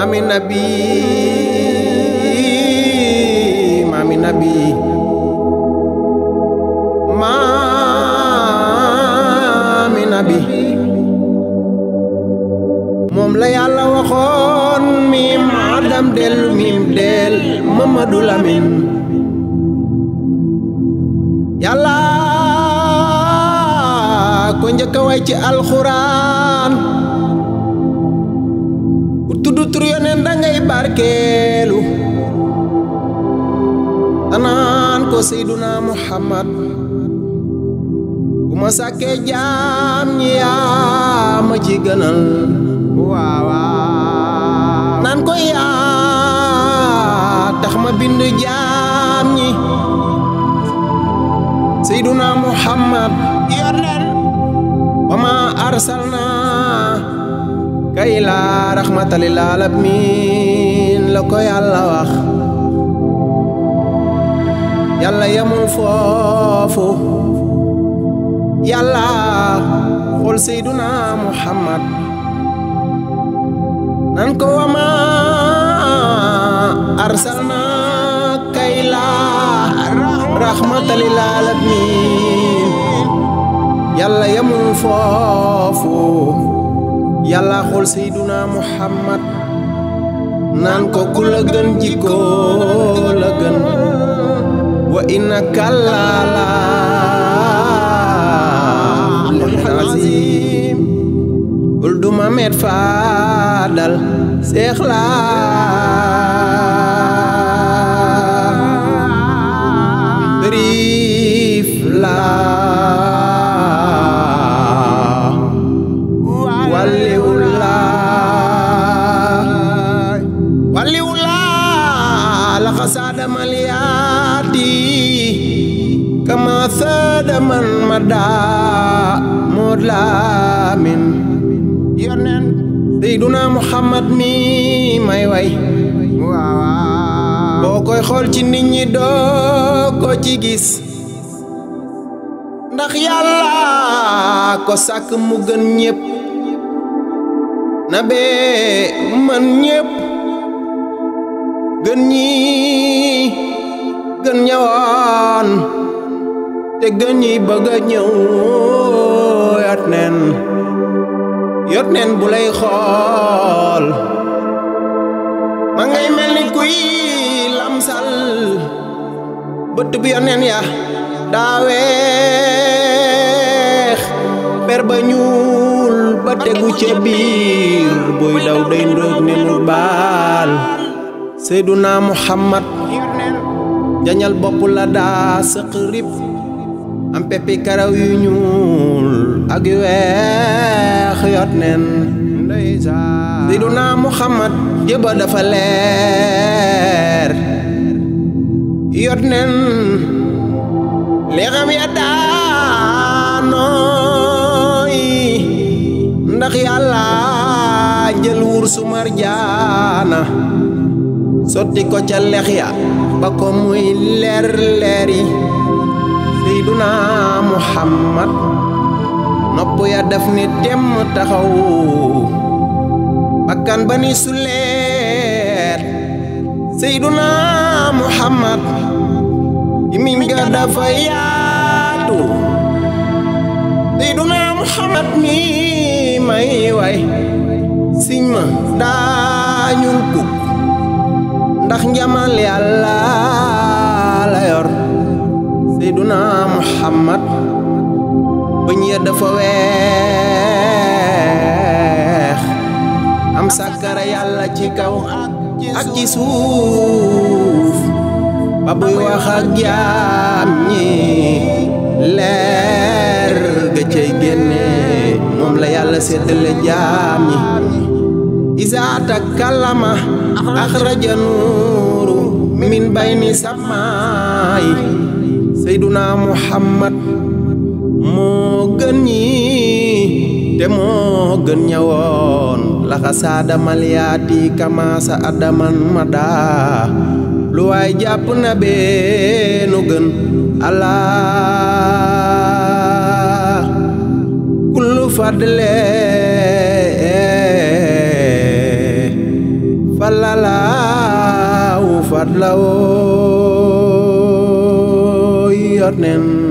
maami nabi maami nabi maami nabi moom la yàlla waxoon miim adam del miim del Mamadu Lamin yàlla ko njëkk a way ci alxuraan ku tudd tur yoneen dangay barkeelu tanaan ko seyduna muhammad bu ma sàkkee jaam ñi yaa ma ci gënal waawaaw naan ko yaa tax ma bind jaam ñi seyduna muhammad yoneen wa ma arsalna kay laa raxmata lil aalamiin la ko yàlla wax yàlla yamul foofu yàlla xool seyduna muhammad nan ko wa ma arsalna kay laa raxmata lil aalamiin yàlla yamul foofu yàlla xool seyduna muhammad naan ko ku la gën jikko la gën wa innaka lala azim ul duma met faadal seex la riif la xasaada maliyaati kama saada man madaa mood laamin yoneen seyduna muhammad mi may way boo koy xool ci nit ñi doo ko ci gis ndax yàlla ko sàkk mu gën ñépp na bee man ñépp gën ñi gën ñëwoon te gën ñi bëgg a ñëw yot neen yot neen bu lay xool ma ngay mel ni kuy lamsal bët bi yoneen ya daa weex per ba ñuul ba tegu ca biir buy daw day ndóog ne nu baal seyduna muhammad jañal bopp la daa sëq rib am peppi karaw yu ñuul ak yu weex yot nen seyduna muhammad jëba dafa leer yot nen leexam ya daanooy ndax yàlla jël wur su marjaana sotti ko ca lex ya ba ko muy leer leer yi seyduna muhammad nopp ya def ni temm taxaw bakkan ba ni suleet seyduna muhammad imiñ ga dafa yaatu seyduna muhammad mi may way siñ ma daañul kuk ndax njamal yàlla la yor seyduna muhammad bëñ ya dafa weex am sàkkara yàlla ci kaw ak ci suuf ba buy wax ak jaam ñi leer ga cay génne moom la yàlla séddale jaam ñi isaa takallama axraja nuuru min bayni samaay seyduna muhammad moo gën ñi te moo gën ñawoon laxa saada malyaati kamaasa adaman madaa lu waay jàpp na beenu gën allah kullu fadle falalaawu fadlawoo yor nen